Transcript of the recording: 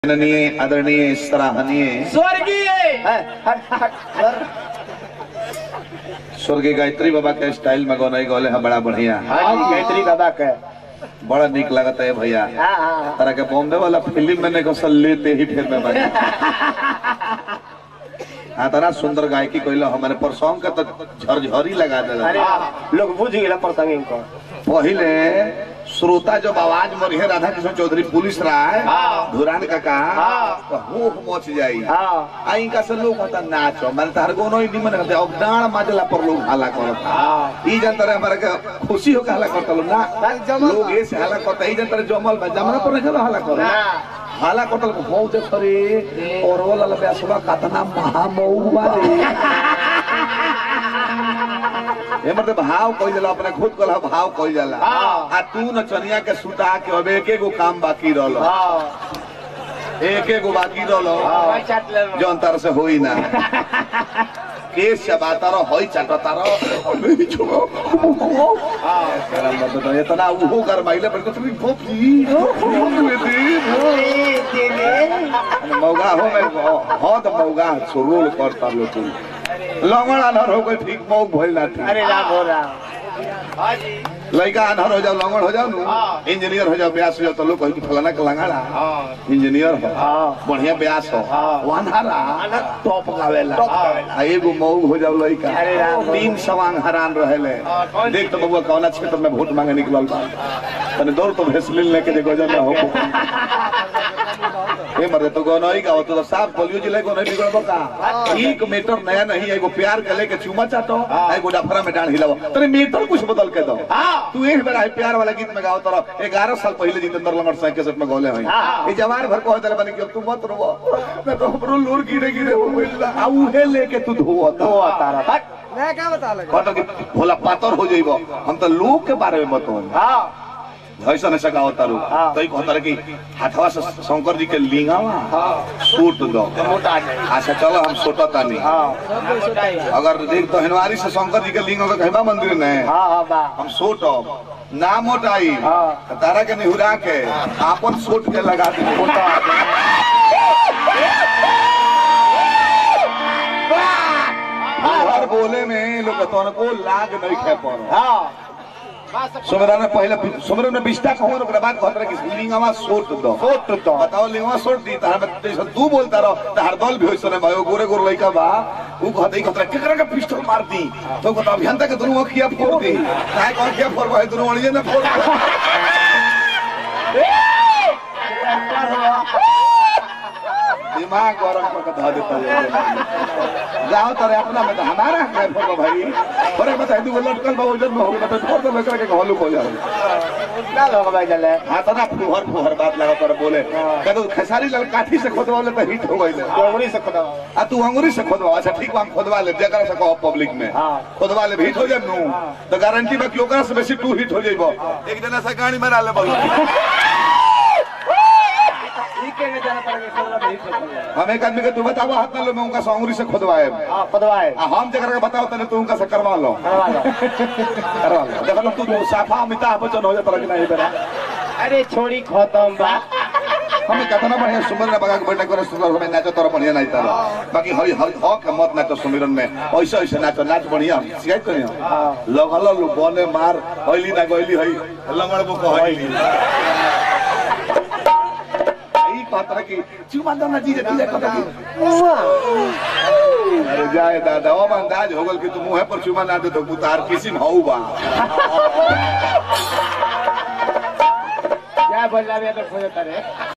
माननीय आदरणीय सराहनीय स्वर्गीय स्वर्गीय गायत्री बाबा के स्टाइल में गौनाई गौले है बड़ा बढ़िया हाँ जी गायत्री बाबा के बड़ा निक लगता है भैया हाँ हाँ तरह के बॉम्बे वाला फिल्म में ने कौशल लेते ही फिर में बने हाँ तना सुंदर गायकी कोइला हमारे परसों के तो झरझरी लगा दे अरे लोग बुझ गए प्रसंग इनको पहले श्रोता जब आवाज मरिहे राधा कृष्ण चौधरी पुलिस राय हाँ। धुरान काका हाँ। तो होश मच जाई हाँ आई का से लोग कहता नाचो मैंने तार गोनो ही निमन करते अब डांड माजला पर लोग हाला करता हाँ ई जनता रे हमारे के खुशी हो के हाला करता लोग ना लोग ऐसे हाला करता ई जनता रे जमल बा जमना पर नहीं हाला करता ना हाला करता को हो जे करे और वो लाल बेसवा कतना महा मऊ बारे ए मतलब भाव कोई जाला अपने खुद को भाव कोई जाला हाँ। आ तू न चनिया के सुता के अब एक एगो काम बाकी रहलो हाँ एक एगो बाकी रहलो हाँ चाट ले जौन तार से होई ना केस चबाता रहो होई चाटता रहो हाँ इतना उहो गरमाइले पर कुछ भी भोपी मौगा हो में हो तो मौगा सुरूल करता लो तू लंगड़ अनहर हो कोई ठीक मौग भइल ना थी अरे राम हो राम हाँ जी लड़का अनहर हो जाओ लंगड़ हो जाओ नु हाँ। इंजीनियर हो जाओ ब्यास हो जाओ तो लोग कहीं कि फलाना के लंगड़ा हाँ इंजीनियर हो हाँ बढ़िया ब्यास हो हाँ। वनहरा टॉप गावेला टॉप गावेला। आ एगो मौग हो जाओ लड़का अरे राम। तीन सवांग हरान रहेले हाँ, कौन देख तो बबुआ कौना क्षेत्र में वोट मांगे निकलल बा तने दौड़ तो भेसलिन लेके जे गजन ना हो ए मरे तो गोनई का तो साफ पोलियो जिले गोनई बिगड़बो का एक मीटर नया नहीं एगो प्यार के लेके चुमा चाटो हाँ। एगो डफरा में डांड हिलाओ तने मीटर कुछ बदल के दो हाँ तू एक बेर है प्यार वाला गीत में गाओ तोरा 11 साल पहले जितेंद्र लंगड़ साहब के साथ में गौले हई हाँ। ये जवान भर को होतल बने कि अब तू मत रोवो मैं तो हमरो लूर गिरे गिरे हो गइल आ उहे लेके तू धोवो तो तो तारा हट मैं क्या बता लगा कहता कि भोला पातर हो जाइबो हम तो लोग के बारे में बताओ हाँ ऐसा न सका होता रू हाँ। तो कहता रहे कि हाथवा से शंकर जी के लिंगावा हाँ सूट दो मोटा नहीं अच्छा चलो हम सोटा नहीं हाँ अगर देख तो हनवारी से शंकर जी के लिंग का कहबा मंदिर ने हाँ हाँ बा हम सोट ना मोटाई हाँ। तारा के निहुरा के आपन सोट के लगा दी मोटा हर बोले में लोग तो को लाग नहीं खे पर हाँ सुमरन में पहले सुमरन में बिस्टा कहूं ओकरा बाद कहत रहे कि लिंगवा सोट दो फोट तो बताओ लिंगवा सोट दी तार में जैसे तू बोलता रहो तार दल भी होइसने भयो गोरे गोरे लइका बा ऊ कहत ई कहत केकरा के पिस्टल मार दी तो कहत अभियंता के दुनु अखिया फोड़ दी काहे कौन किया फोड़ भाई दुनु अड़िए ना फोड़ दिमाग गरम करके धो देता है जाओ तारे अपना में तो हमारा है फोड़ भाई अरे बता दू लटकल बा उधर में हो गया तो फोड़ दो लेकर के हॉलो हो जाओ ना लोग भाई चले हाँ तो ना फुहर फुहर बात लगा पर बोले कहते खेसारी लाल काठी से खोदवाले तो हिट हो गई डोंगरी से खुदा आ तू अंगूरी से खोदवा अच्छा ठीक बा हम खोदवा ले जगह से कहो पब्लिक में हाँ। खोदवा ले हिट हो जाए नू तो गारंटी बा कि ओकरा से बेसी तू हिट हो जाइबो एक जना से गाड़ी मारा ले बोल ठीक है जाना पड़ेगा सोलह में ही खोदा हम एक आदमी के तू बताओ हाथ में लो मैं उनका से अंगूरी से खोदवाए हाँ खुदवाए आ हम जगह के बताओ तने तू उनका से करवा लो करवा लो करवा लो देखो तू तू साफा अमिताभ बच्चन हो जाता कि नहीं बेरा अरे छोड़ी खत्म बा हमें कतना बढ़िया सुमरन बगा के बैठक करे सुंदर हमें नाचो तोरा बढ़िया नहीं तारा बाकी हरी हरी हो के मत नाचो सुमिरन में ऐसे ऐसे नाचो नाच बढ़िया शिकायत करियो हाँ लगल लो बने मार हईली ना गईली हई लंगड़ बुक हईली ई पात्र की चुमा दना जी जे तुझे कटा की अरे जाए दादा ओ अंदाज हो गल कि तू मुंह पर चुमा ना दे तो उतार किसी हऊ बा क्या बोल रहा है तो खोजता रे